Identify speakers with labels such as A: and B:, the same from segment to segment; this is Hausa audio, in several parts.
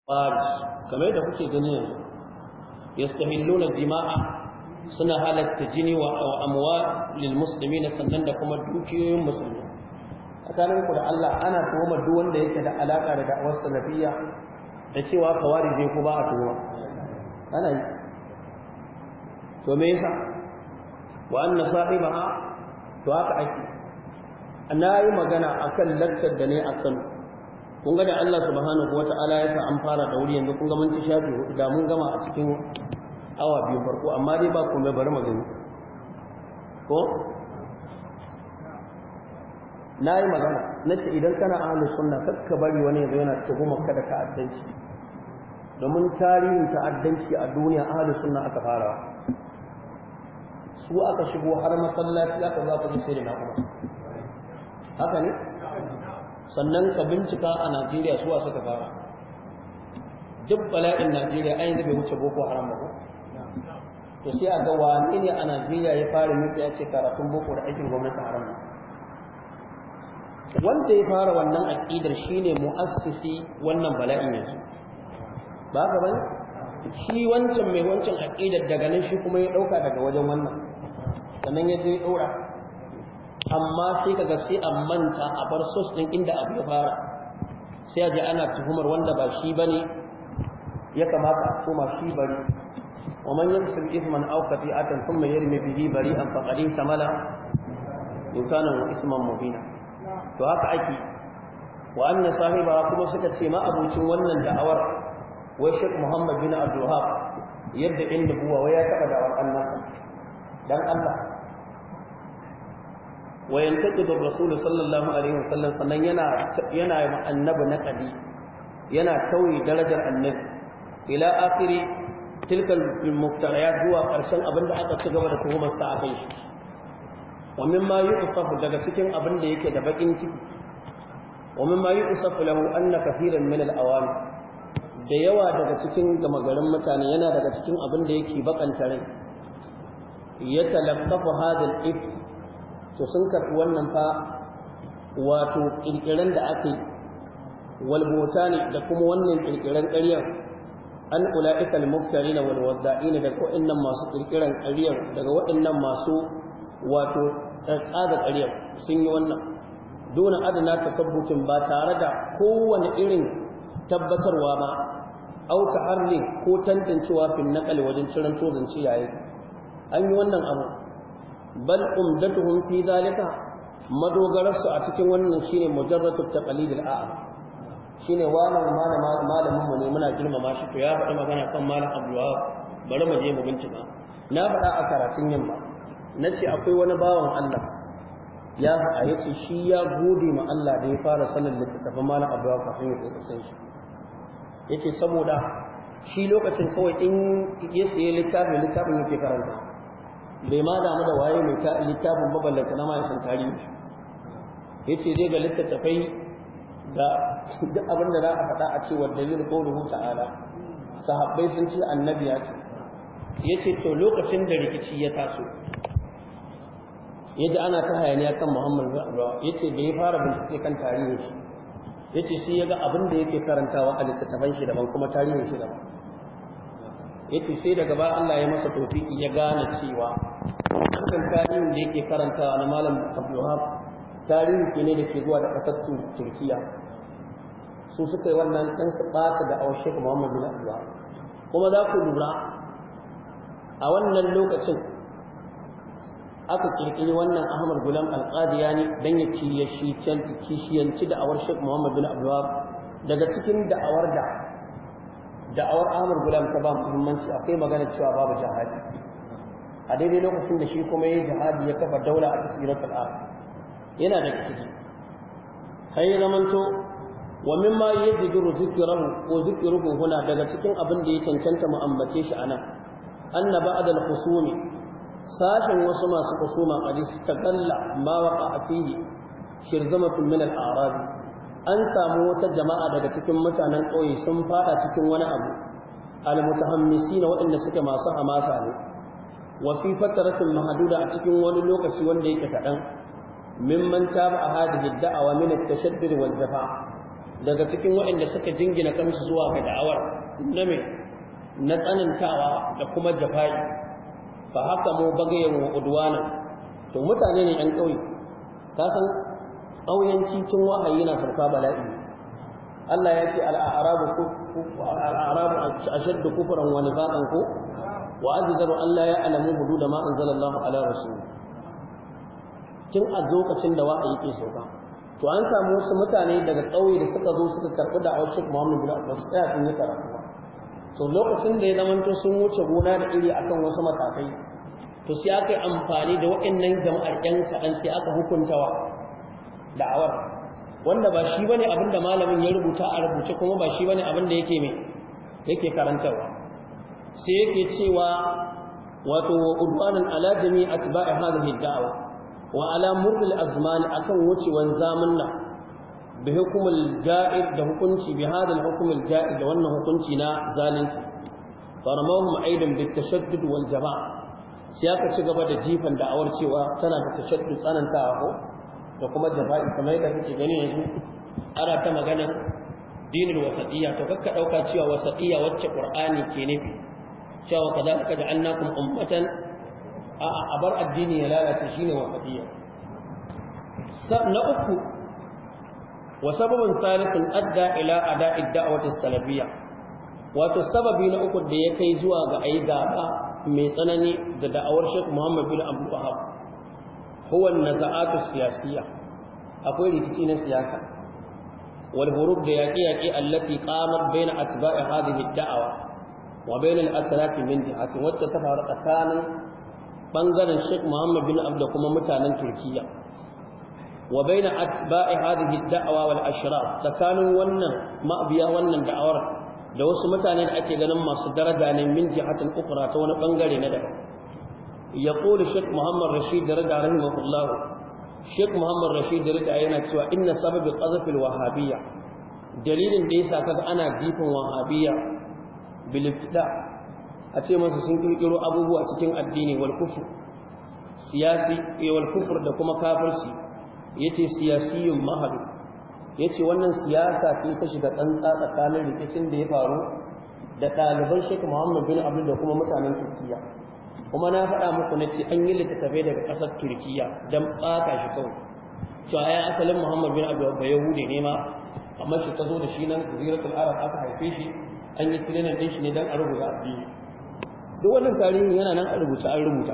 A: faris kamar da kuke gani yanzu yastahilluna dima'a suna halatta jini wa amwa lil muslimin sannan da kuma dukiyoyin musulmi tsakanin ku da Allah ana tuhuma duk wanda yake da alaka da da'awar salafiyya da cewa kawari zai ku ba a tuhuma ana yi to me yasa wa anna sahibaha to haka ake na yi magana akan lakcar da ne akan kun ga da Allah subhanahu wata'ala ya sa an fara da wuri yanzu kun ga mun ci shafi hudu da mun gama a cikin awa biyu farko amma dai ba komai bari magani ko na yi magana na ce idan kana ahlu sunna kakka bari wani yanzu yana tuhumar ka da ta'addanci domin tarihin ta'addanci a duniya ahlu sunna aka fara su aka shigo har masallaci aka za ku ji sai da na kuma haka ne sannan ka bincika a najeriya suwa suka fara duk bala'in najeriya an yanzu bai wuce boko haram ba to sai a ga wani ne a najeriya ya fara mutu ya ce karatun boko da aikin gwamnati haram ne wanda ya fara wannan aƙidar shine mu'assisi wannan bala'in yanzu ba ka bane shi wancan mai wancan aƙidar daga nan shi kuma ya ɗauka daga wajen wannan sannan ya je ya ɗaura amma sai kaga sai a manta a bar sos din inda abu ya fara sai a ji ana tuhumar wanda ba shi bane ya kamata a koma shi bari wa man yaksib ithman aw qati'atan thumma yarmi bihi bari'an faqad tamala kana isman mubina to haka ake wa anna sahiba kuma suka ce ma abucin wannan da'awar wai Sheikh Muhammad bin Abdul Wahab yadda inda buwa wai ya taba da'awar Allah dan Allah وينتقد الرسول صلى الله عليه وسلم sannan yana yana annabi naqadi yana tauyi darajar annabi ila akhiri tilka al-muftariyat zuwa karshen abinda aka ci gaba da tuhumar sa akan shi wa mimma yusafu daga cikin abinda yake da bakin ciki wa mimma yusafu lahu anna kathiran min al-awam da yawa daga cikin gamagarin mutane yana daga cikin abinda yake bakanta rai yatalaqafu hadha al-ifk to sun karɓi wannan fa wato ƙirƙiren da aka yi walbota ne da kuma wannan ƙirƙiren ƙaryar an ula'ikal muftari na walwadda'in daga waɗannan masu ƙirƙiren ƙaryar daga waɗannan masu wato tsada ƙaryar sun yi wannan dona adana tasabbutin ba tare da kowane irin tabbatarwa ba auka harne ko tantancewa fin naƙali wajen ciran tozanci yayi an yi wannan abu bal umdatuhum fi zalika madogararsu a cikin wannan shine mujarratu taqlid al-a'am shine wannan malamin mu ne muna girmama shi to ya faɗi magana kan malam Abdullah bari mu je mu bincika na faɗa a karatun yamma nace akwai wani bawan Allah ya faɗa yace shi ya gode ma Allah da ya fara sanin littafin malam Abdullah kafin ya san shi yace saboda shi lokacin kawai in ya tsaye littafin littafin yake karanta bai ma damu da waye mai littafin maballanta na mai san tarihi ya ce zai ga littattafai da duk abin da za a faɗa a cewa dalilin ƙaunuhu ta'ala sahabbai sun ce annabi ya ce ya ce to lokacin da rikici ya taso ya ji ana ta hayaniya kan muhammad zuwa ya ce da ya fara bincike kan tarihin shi ya ce shi ya ga abin da yake karantawa a littattafan shi daban kuma tarihin shi daban yace sai daga ba Allah ya masa tofiki ya gane cewa wannan tarihin da yake karantawa na malam Abdulwahab tarihi ne da ke zuwa da kasar Turkiya su suka yi wannan dan su bata da awar Sheikh Muhammad bin Abdulwahab kuma za ku lura a wannan lokacin aka kirkiri wannan Ahmad Gulam Al-Qadiyani dan ya kishiyanci da awar Sheikh Muhammad bin Abdulwahab daga cikin da'awar da da'awar Ahmad Gulam ta ba muhimmanci akwai magana cewa babu jihadi a daidai lokacin da shi kuma yayi jihadi ya kafa daula a tasiratul ard yana da ciki kai zamanto wa mimma yajidu zikrahu ko zikruhu huna daga cikin abin da ya cancanta mu ambace shi anan anna ba'da al-khusumi sashin wasu masu kusuma qad istaqalla ma waqa fihi shirzamatun min al-a'rab an samu wata jama'a daga cikin mutanen ƙauye sun fada cikin wani abu almutahammisina waɗanda suke masu hamasa ne wa fi fataratin mahduda a cikin wani lokaci wanda yake kaɗan mimman taba a hadhihi da'awa min at-tashaddud wal jafa daga cikin waɗanda suka jingina kansu zuwa ga da'awar na me na tsanantawa da kuma jafai fa haka mu bagayen wa udwana to mutane ne yan ƙauye ka san ƙauyenci tun wahayi na farka bala'i Allah ya ce al-a'rabu al-a'rabu ashaddu kufran wa nifaqan ko wa azzaru Allah ya alamu hudud ma anzalallahu ala rasul tun a lokacin da wahayi ke sauka to an samu wasu mutane daga ƙauye da suka zo suka karɓi da Sheikh Muhammad bin Abdul Tsaya sun yi karatu to lokacin da ya zamanto sun wuce gona da iri akan wasu matakai to sai aka yi amfani da waɗannan jama'ar ƴan kaɗan sai aka hukuntawa da'awar wanda ba shi bane abin da malamin ya rubuta a rubuce kuma ba shi bane abin da yake mai yake karantarwa sai yake cewa wato wa udwanan ala jami'i atba'i hadhihi da'wa wa ala murri al-azman akan wucewan zamanna bi hukumul ja'ir da hukunci bi hada al-hukm al-ja'ir da wannan hukunci na zalunci faramahum aidan bit tashaddud wal jama' sai aka ci gaba da jifan da'awar cewa tana da tashaddud tsanantawa ko da kuma jafa'i kamar yadda kake gani yanzu ana ta magana dinul wasatiyya to kakka dauka cewa wasatiyya wacce qur'ani ke nufi cewa kadalika ja'alnakum ummatan a bar addini ya lalata shine wasatiyya na uku wa sababun thalithun adda ila ada'i da'wati salafiyya wato sababi na uku da ya kai zuwa ga ayi gaba mai tsanani da da'awar Sheikh Muhammad bin Abdul Wahhab huwa an-naza'atu siyasiyya akwai rikici na siyasa wal hurub da yaqi yaqi allati qamat bayna atba'i hadhihi ad-da'wa wa bayna al-aslaf min jihati wacce ta faru tsakanin bangaren Sheikh Muhammad bin Abdul kuma mutanen Turkiya wa bayna atba'i hadhihi ad-da'wa wal ashraf tsakanin wannan ma'abiya wannan da'awar da wasu mutane da ake ganin masu daraja ne min jihatin ukra ta wani bangare na daban yaqulu Sheikh Muhammad Rashid Rida rahimahullah Sheikh Muhammad Rashid Rida yana cewa inna sababi qazfil wahabiyya dalilin da yasa kaga ana jifin wahabiyya bil ibtida a ce masa sun kirkiro abubuwa cikin addini wal kufr siyasi wal kufr da kuma kafirci yace siyasiyun mahadu yace wannan siyasa ce ta shiga tsantsa tsakanin rikicin da ya faru da ɗaliban Sheikh Muhammad bin Abdul da kuma mutanen Turkiya kuma na faɗa muku na ce an yi littattafai daga ƙasar Turkiya don ɓata shi kawai cewa ya asalin Muhammad bin Abdul ba Yahudi ne ma amma shi ta zo da shi nan Jaziratul Arab aka haife shi an yi training ɗin shi ne don a rubuta addini duk wannan tarihi yana nan a rubuta an rubuta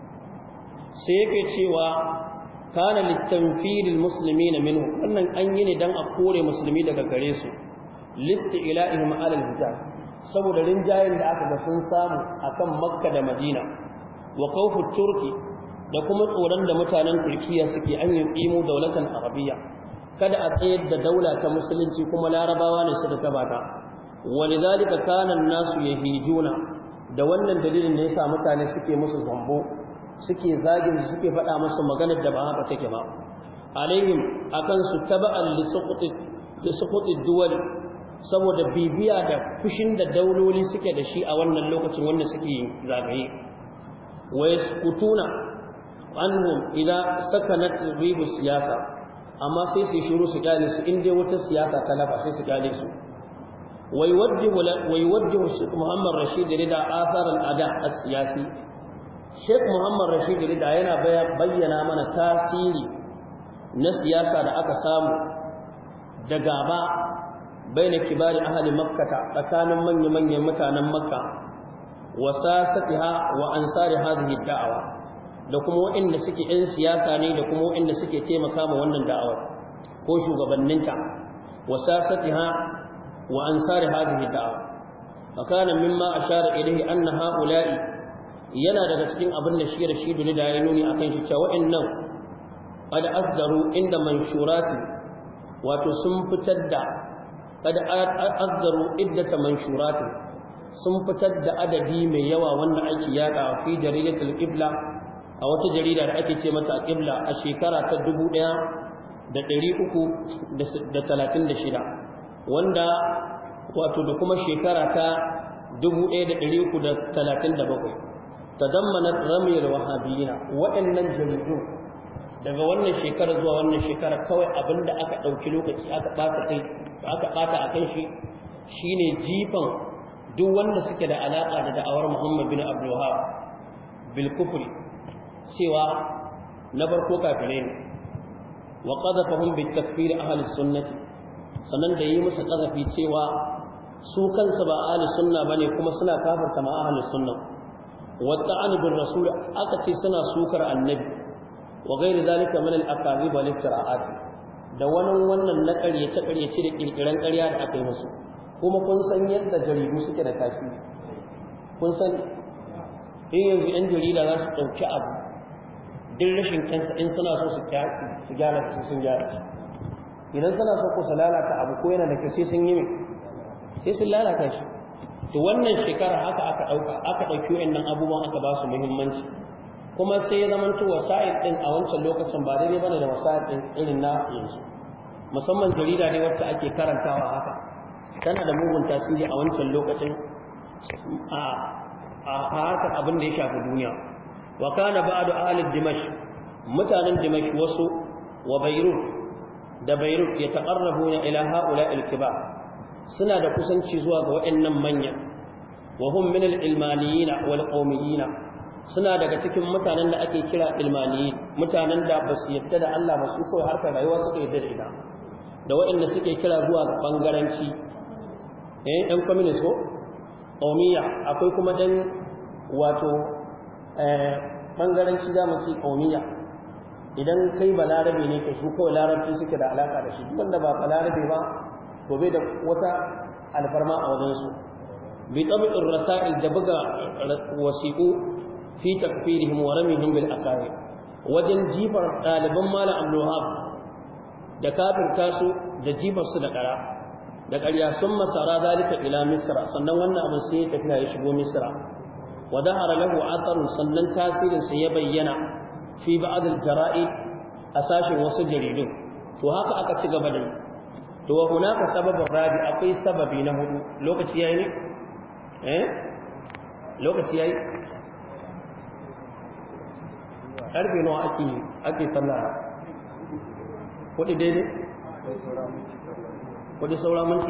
A: sai yake cewa kana litanfiril muslimina minhu wannan an yi ne dan a kore musulmi daga gare su listi ilahihim alal hijab saboda rinjayen da aka ga sun samu akan makka da madina wa khawfu turki da kuma tsoron da mutanen turkiya suke an yi imo daulatan arabiya kada a tsayar da daula ta musulunci kuma larabawa ne suka gabata walidhalika kana an-nasu yahijuna da wannan dalilin ne yasa mutane suke musu zambo suke zagin su suke faɗa musu maganar da ba haka take ba alaihim akan su taba'an li suquti li suquti duwal saboda bibiya da fushin da dauloli suke da shi a wannan lokacin wanda suke zagaye wa yaskutuna anhum idza sakanat ribu siyasa amma sai su shiru su kyale su in dai wata siyasa ta lafa sai su kyale su ويوجه ويوجه الشيخ محمد رشيد رضا آثار الأداء السياسي Sheikh Muhammad Rashid Rida yana bayyana mana tasiri na siyasa da aka samu da gaba baina kibari ahli makkata tsakanin manya-manyan mutanen makka wa sasatiha wa ansari hadhihi da'awa da kuma waɗanda suke ɗan siyasa ne da kuma waɗanda suke taimaka ma wannan da'awar ko shugabanninta wa sasatiha wa ansari hadhihi da'awa fakana mimma ashara ilayhi anna ha'ula'i yana daga cikin abin da shi rashidu ne da ya nuni a kan shi cewa wa'annan qad azdaru inda manshurati wato sun fitar da qad azdaru iddata manshurati sun fitar da adadi mai yawa wanda ake yada fi jaridatul qibla a wata jarida da ake ce mata qibla a shekara ta 1336 wanda wato da kuma shekara ta 1337 تضمنت رمي الوهابيين وإن الجلدون daga wannan shekara zuwa wannan shekara kawai abinda aka ɗauki lokaci aka ɓata kai aka ɓata a kan shi shine jifan duk wanda suke da alaƙa da da'awar Muhammad bin Abdul Wahhab bil kufri cewa na farko kafirai ne wa qadafahum bi takfir ahli sunnati sannan da yi musu qadafi cewa su kansu ba ahli sunna bane kuma suna kafirta ma ahli sunna wa ta'an bil rasul aka ce suna sukar annabi wa ghairi zalika min al akazib wal iftira'at da wannan wannan na ƙaryace ƙaryace da kirkiran ƙarya da aka yi musu kuma kun san yadda jaridu suke da tasiri kun san in yanzu yan jarida za su ɗauki abu duk rashin kansa in suna so su su gyara su sun gyara shi idan suna so ko su lalata abu ko yana da kyau sai sun yi mai sai sun lalata shi to wannan shekara haka aka ɗauka aka ɗauki wa'annan abubuwan aka ba su muhimmanci kuma sai ya zama to wasa'il ɗin a wancan lokacin ba daidai bane da wasa'il ɗin irin na yanzu musamman jarida ne wacce ake karantawa haka tana da mugun tasiri a wancan lokacin a harkar abin da ya shafi duniya wa kana ba'du ahli dimash mutanen dimash wasu wa bayrut da bayrut ya taqarrabuna ila haula al-kibar suna da kusanci zuwa ga waɗannan manya wa hum min al-ilmaniyyin wal qawmiyyin suna daga cikin mutanen da ake kira ilmaniyin mutanen da ba su yadda da Allah ba su kawai harkar rayuwa suka yadda da ita da waɗanda suke kira zuwa ga bangaranci eh ɗan communist ko qawmiya akwai kuma ɗan wato ɓangaranci za mu ce ƙaumiya idan kai ba larabe ne ka su kawai larabci suke da alaƙa da shi duk wanda ba ba larabe ba to bai da wata alfarma a wajensu bi tabi'ir rasa'il da buga wasiƙu fi takfirihim wa ramihim bil aqaid wajen jifar ɗaliban malam abdul da kafirta su da jifar su da ƙara da ƙarya sun masara zalika ila misra sannan wannan abin sai ya tafiya ya shigo misra وظهر له اثر sannan tasirin sa ya bayyana fi ba'd al-jara'i asashin wasu jaridun to haka aka ci gaba da to wa hunaka sababun rabi akwai sababi na hudu lokaci yayi ne eh lokaci yayi karfe nawa ake ake sallah kudi daidai kudi saura minti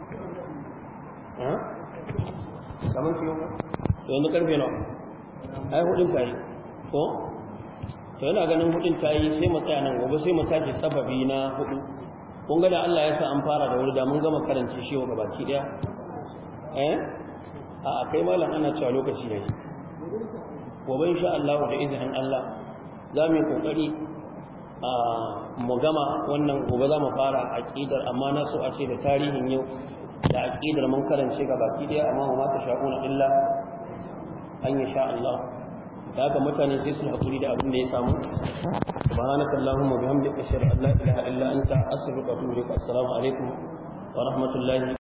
A: eh kamar fiye to yanzu karfe nawa ai hudin tayi ko to yana ganin hudin tayi sai mu tsaya nan gobe sai mu tashi sababi na hudu kun ga da Allah ya sa an fara da wuri da mun gama karance shi wa gabaki daya eh a a kai malam ana cewa lokaci yayi gobe insha Allah da izinin Allah za mu yi kokari a mu gama wannan gobe za mu fara aqidar amma na so a ce da tarihin yau da aqidar mun karance gabaki daya amma ma ta sha'una illa an yi sha Allah da haka mutane sai su haƙuri da abin da ya samu subhanaka allahumma bihamdika ashhadu an la ilaha illa anta astaghfiruka wa atubu ilaik assalamu alaikum wa rahmatullahi